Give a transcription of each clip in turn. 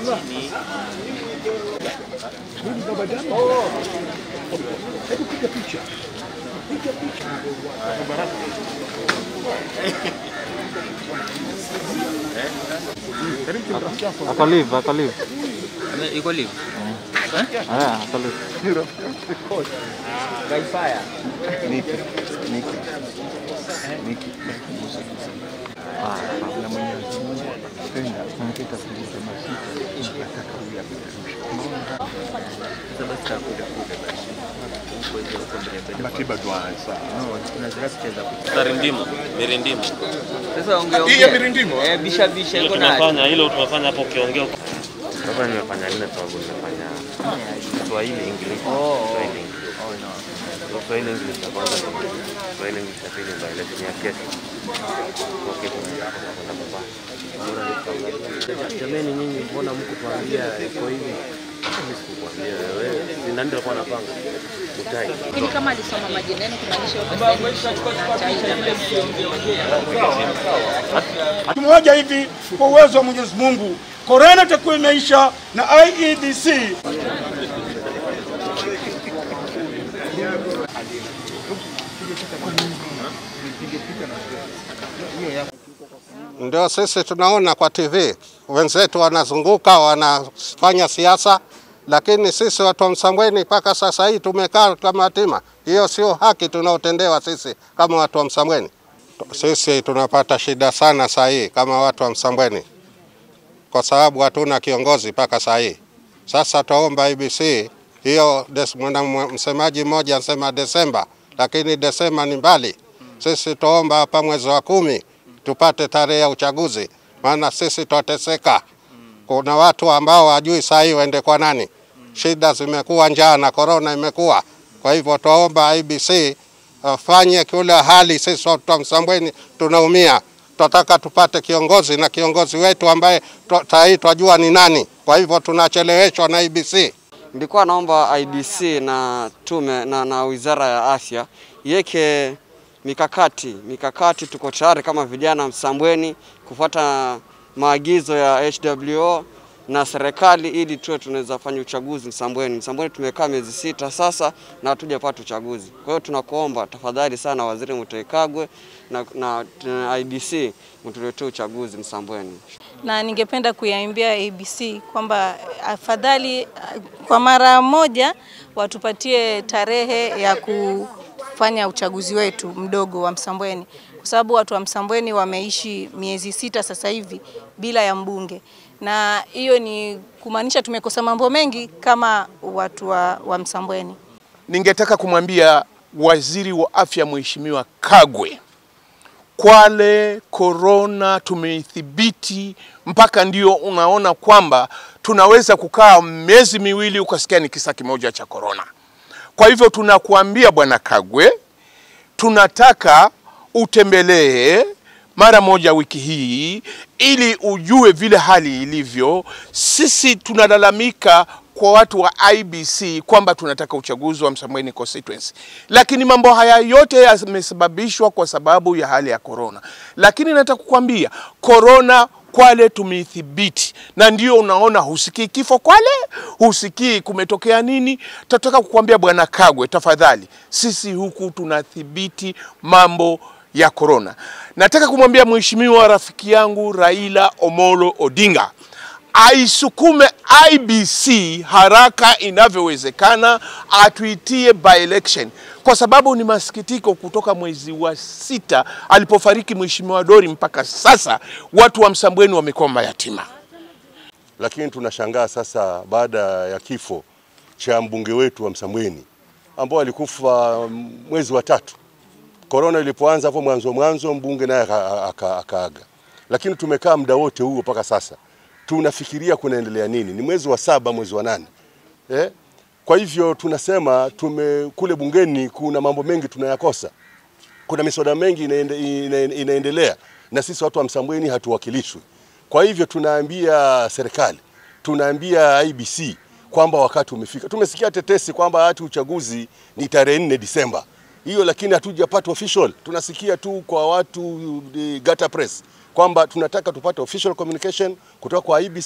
chini. Ako live, ako live. Ame- Iko live. Ah, ako live. Gaifaya. Ah, kabla Mwenyezi Mungu akipenda ungeta kulisema siku nataka uyapeperushe. Sasa basi tutakuja kule basi. Huko nje huko mbele mbele. Matiba tuanza. No, kuna zile picha za kucheza. Tarindimo, mirindimo. Sasa ongea Hii ya ongea. mirindimo? Eh, bisha bisha iko na. Tumefanya hilo tumefanya hapo ukiongea. Sasa nimefanya nne sababu nimefanya Kiswahili English. Oh. Kiswahili English. So, Kiswahili English ya kwanza ni Kiswahili English ya pili ndio ile ya kesho. Kwa kesho tunakwenda baba. Bora ni Jamani nyinyi mbona mko tuambia iko hivi? Mimi sikukwambia wewe. Si nani ndio alikuwa anapanga? Mutai. Lakini kama alisoma majina yenu kumaanisha huko sasa na China Siku moja hivi kwa uwezo wa Mwenyezi Mungu korona itakuwa imeisha na IEBC Ndio sisi tunaona kwa TV wenzetu wanazunguka wanafanya siasa, lakini sisi watu wa Msambweni mpaka sasa hii tumekaa kama yatima. Hiyo sio haki tunaotendewa sisi kama watu wa Msambweni. Sisi tunapata shida sana saa hii kama watu wa Msambweni kwa sababu hatuna kiongozi mpaka saa hii. Sasa twaomba IBC hiyo, des- mwana msemaji mmoja anasema Desemba, lakini Desemba ni mbali. Sisi twaomba hapa mwezi wa kumi tupate tarehe ya uchaguzi, maana sisi twateseka. Kuna watu ambao hajui saa hii waende kwa nani. Shida zimekuwa, njaa na korona imekuwa. Kwa hivyo twaomba IBC afanye kila hali, sisi watu wa Msambweni tunaumia. Tunataka tupate kiongozi na kiongozi wetu ambaye twa- saa hii twajua ni nani. Kwa hivyo tunacheleweshwa na IBC. Nilikuwa naomba IBC na tume na, na wizara ya afya iweke mikakati mikakati. Tuko tayari kama vijana Msambweni kufuata maagizo ya HWO na serikali ili tuwe tunaweza fanya uchaguzi Msambweni. Msambweni tumekaa miezi sita sasa na hatujapata uchaguzi. Kwa hiyo tunakuomba tafadhali sana Waziri Mutahi Kagwe na, na, na IBC mtuletee uchaguzi Msambweni. na ningependa kuyaimbia ABC kwamba afadhali kwa mara moja watupatie tarehe ya kufanya uchaguzi wetu mdogo wa Msambweni, kwa sababu watu wa Msambweni wameishi miezi sita sasa hivi bila ya mbunge, na hiyo ni kumaanisha tumekosa mambo mengi kama watu wa, wa Msambweni. Ningetaka kumwambia waziri wa afya Mheshimiwa Kagwe, Kwale korona tumeithibiti mpaka ndio unaona kwamba tunaweza kukaa miezi miwili ukasikia ni kisa kimoja cha korona. Kwa hivyo tunakuambia Bwana Kagwe, tunataka utembelee mara moja wiki hii ili ujue vile hali ilivyo. Sisi tunalalamika kwa watu wa IBC kwamba tunataka uchaguzi wa Msambweni constituency, lakini mambo haya yote yamesababishwa kwa sababu ya hali ya korona. Lakini nataka kukwambia korona Kwale tumeithibiti, na ndio unaona husikii kifo Kwale, husikii kumetokea nini. Tataka kukwambia Bwana Kagwe, tafadhali, sisi huku tunathibiti mambo ya korona. Nataka kumwambia mheshimiwa rafiki yangu Raila Omolo Odinga aisukume IBC haraka inavyowezekana, atuitie by election, kwa sababu ni masikitiko, kutoka mwezi wa sita alipofariki mheshimiwa Dori mpaka sasa watu wa Msambweni wamekuwa mayatima. lakini tunashangaa sasa baada ya kifo cha mbunge wetu wa Msambweni ambao alikufa mwezi wa tatu, korona ilipoanza hapo mwanzo mwanzo, mbunge naye aka- aka- akaaga, lakini tumekaa muda wote huo mpaka sasa tunafikiria kunaendelea nini. Ni mwezi wa saba, mwezi wa nane eh? Kwa hivyo tunasema tume kule bungeni kuna mambo mengi tunayakosa, kuna miswada mengi inaende, ina, inaendelea na sisi watu wa Msambweni hatuwakilishwi. Kwa hivyo tunaambia serikali, tunaambia IBC kwamba wakati umefika. Tumesikia tetesi kwamba hati uchaguzi ni tarehe 4 Disemba hiyo, lakini hatujapata official. Tunasikia tu kwa watu the Gata Press kwamba tunataka tupate official communication kutoka kwa IBC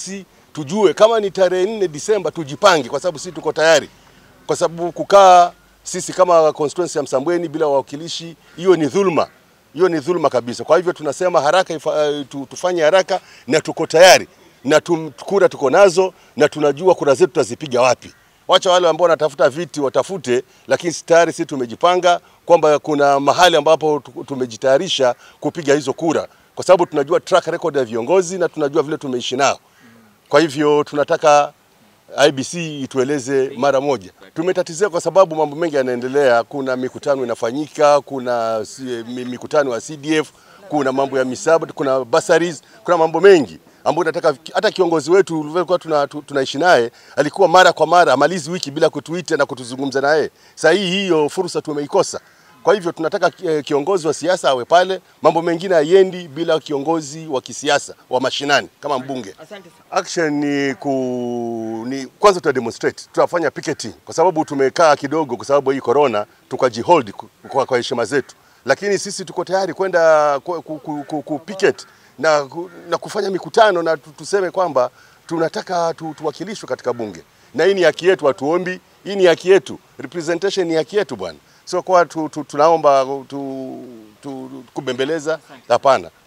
tujue kama ni tarehe nne Disemba tujipange, kwa sababu sisi tuko tayari, kwa sababu kukaa sisi kama constituency ya Msambweni bila wawakilishi, hiyo ni dhulma, hiyo ni dhulma kabisa. Kwa hivyo tunasema haraka ifa, uh, tu- tufanye haraka na tuko tayari na tum, kura tuko nazo na tunajua kura zetu tutazipiga wapi. Wacha wale ambao wanatafuta viti watafute, lakini si tayari sisi tumejipanga kwamba kuna mahali ambapo tu- tumejitayarisha kupiga hizo kura, kwa sababu tunajua track record ya viongozi na tunajua vile tumeishi nao. Kwa hivyo tunataka IBC itueleze mara moja. Tumetatizia kwa sababu mambo mengi yanaendelea. Kuna mikutano inafanyika, kuna si- mi- mikutano ya CDF, kuna mambo ya misaba, kuna bursaries, kuna mambo mengi ambayo nataka hata kiongozi wetu ulivyokuwa tuna, tu- tunaishi naye alikuwa mara kwa mara amalizi wiki bila kutuita na kutuzungumza naye. Sasa hii hiyo fursa tumeikosa. Kwa hivyo tunataka eh, kiongozi wa siasa awe pale, mambo mengine haiendi bila kiongozi wa kisiasa wa mashinani kama mbunge. Action ni ku ni kwanza tuta demonstrate, tutafanya picketing kwa sababu tumekaa kidogo kwa sababu ya hii corona, tukajihold ku- kwa, kwa heshima zetu, lakini sisi tuko tayari kwenda ku, ku, ku, ku, ku picket na, ku- na kufanya mikutano na tu- tuseme kwamba tunataka tu, tuwakilishwe katika bunge, na hii ni haki yetu, hatuombi. Hii ni haki yetu, representation ni haki yetu bwana, sio kwa tu, tu, tunaomba tu, tu, kubembeleza. Hapana,